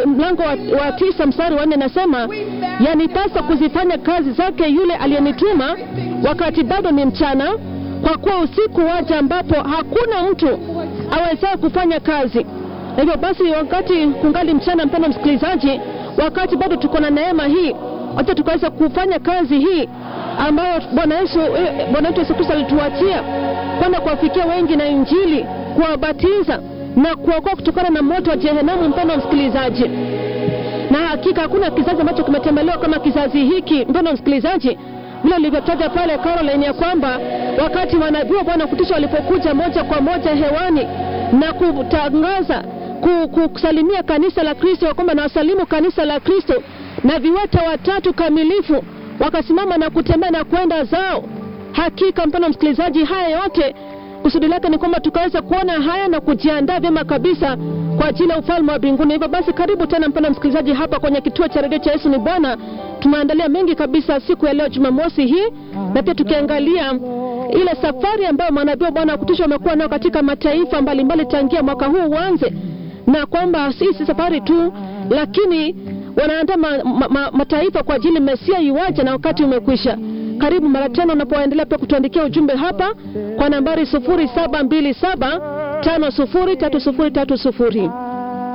mlango wa, wa tisa mstari wa nne nasema yanipasa kuzifanya kazi zake yule aliyenituma wakati bado ni mchana, kwa kuwa usiku waja ambapo hakuna mtu awezaye kufanya kazi. Na hivyo basi, wakati kungali mchana, mpendwa msikilizaji, wakati bado tuko na neema hii, wacha tukaweza kufanya kazi hii ambayo Bwana Yesu eh, Bwana wetu Yesu Kristo alituachia kwenda kuwafikia wengi na Injili, kuwabatiza na kuokoa kutokana na moto wa Jehenamu. Mpendwa msikilizaji, na hakika hakuna kizazi ambacho kimetembelewa kama kizazi hiki, mpendwa msikilizaji, vile ulivyotaja pale Caroline, ya kwamba wakati manabii wa Bwana kutisha walipokuja moja kwa moja hewani na kutangaza ku- kusalimia kanisa la Kristo, kwamba na wasalimu kanisa la Kristo, na viwete watatu kamilifu wakasimama na kutembea na kwenda zao. Hakika mpendwa msikilizaji, haya yote kusudi lake ni kwamba tukaweza kuona haya na kujiandaa vyema kabisa kwa ajili ya ufalme wa mbinguni. Hivyo basi, karibu tena mpendwa msikilizaji, hapa kwenye kituo cha redio cha Yesu ni Bwana. Tumeandalia mengi kabisa siku ya leo Jumamosi hii, na pia tukiangalia ile safari ambayo manabii wa Bwana wa kutisha wamekuwa nayo katika mataifa mbalimbali tangia mwaka huu uanze, na kwamba si si safari tu, lakini wanaandaa ma, ma, ma, mataifa kwa ajili Mesia iwaje na wakati umekwisha. Karibu mara tena unapoendelea pia kutuandikia ujumbe hapa kwa nambari 0727 503030.